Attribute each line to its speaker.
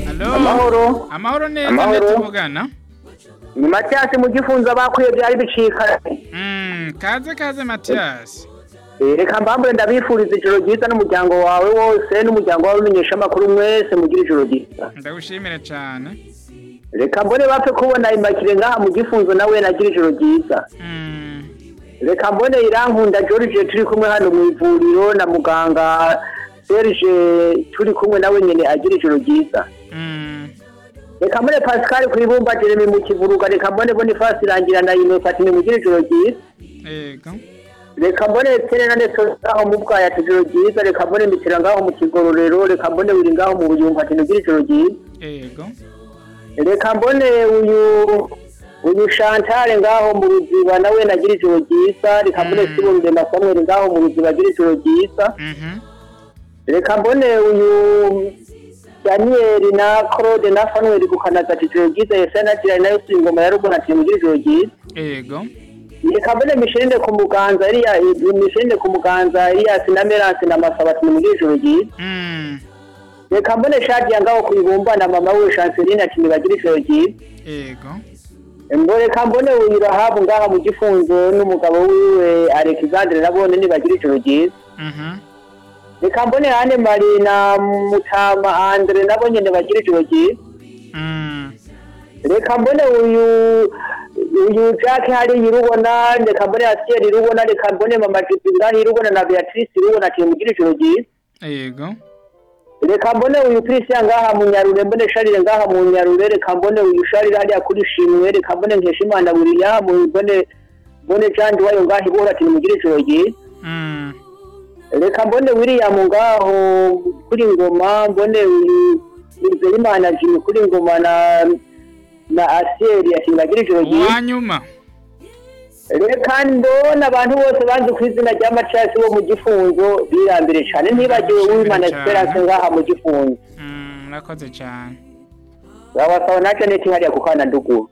Speaker 1: Hello.
Speaker 2: amahoro
Speaker 1: Amahoro neza
Speaker 2: Amahoro.
Speaker 1: ndetse uvugana.
Speaker 2: ni matiyasi mu gifunza bakwiye byari bicika
Speaker 1: Mm, kaze kaze Mathias.
Speaker 2: Eh, reka mbambure ndabifuriza ijoro ryiza n'umuryango wawe wose n'umuryango wawe umenyesha amakuru mwese mugire ijoro ryiza
Speaker 1: Ndagushimira cyane.
Speaker 2: reka mbone bapfe kubona imakire ngaha mu gifunzo nawe nagira ijoro ryiza
Speaker 1: Mm.
Speaker 2: reka mbone irankunda george turi kumwe hano mu ivuriro na muganga serge turi kumwe nawe nyine agira ijoro ryiza
Speaker 1: Mm.
Speaker 2: reka mbone pascal ku ibumba jeremy mu kivuruga reka mbone bonifasi irangira na inokatini mugire ijoro ryiza
Speaker 1: Yego.
Speaker 2: reka mbone tere na neto ngaho mu bwaya tijoro ryiza reka mbone mitira ngaho mu kigororero reka mbone wiri ngaho mu buyumba ati nugira ijoro ryiza
Speaker 1: Yego.
Speaker 2: reka mbone uyu uyu shantare ngaho mu ruziba nawe nagira ijoro ryiza reka mbone
Speaker 1: Mm.
Speaker 2: sibo rurema samuel ngaho mu ruziba agira ijoro ryiza
Speaker 1: Mhm.
Speaker 2: reka mbone uyu daniyeli na claude na fanuel gukanaza ati ijoro ryiza yesaya na kirari nayo si ingoma ya ruguru ati nugira ijoro ryiza
Speaker 1: Yego.
Speaker 2: Nikabone mishirinde ku muganza iriya mishirinde ku muganza iriya sinameranse na masaba ati muri ijoro ryiza
Speaker 1: Mm.
Speaker 2: reka mbone shadi yangaho kuyibumba na mama we chanceline ati nibagire ijoro ryiza
Speaker 1: Yego.
Speaker 2: ngo reka mbone uyu rahabu ngaha mu gifunzo n'umugabo wiwe alexandre nabone nibagire ijoro ryiza
Speaker 1: Mhm.
Speaker 2: reka mbone ane mari na mutama andre nabo nyene bagire ijoro ryiza
Speaker 1: Mm.
Speaker 2: reka mbone uyu uyu jack hari irubona reka mbone asiel irubona reka mbone mama jibingani irubona na beatrice irubona ati mugire ijoro ryiza
Speaker 1: Yego.
Speaker 2: reka mbone uyu christian ngaha mu nyarure mbone sharire ngaha mu nyarure reka mbone uyu sharire hariya kuri shimwe reka mbone nkeshimana william mbone mbone jean wayo ngaha ibora ati mugire ijoro ryiza
Speaker 1: Mm.
Speaker 2: reka mbone william ngaho kuri ngoma mbone uyu Nzerimana Jimmy kuri ngoma na na asiel ati mugire ijoro ryiza
Speaker 1: Uwanyuma.
Speaker 2: reka ndona abantu bose banze ku izina rya macasi bo mu gifungo birambire cyane ntibagiwe w'imana
Speaker 1: Cyane.
Speaker 2: esperance ngaha mu gifungo
Speaker 1: Mm, murakoze cyane.
Speaker 2: wabasawa na janete hariya ku kana nduguru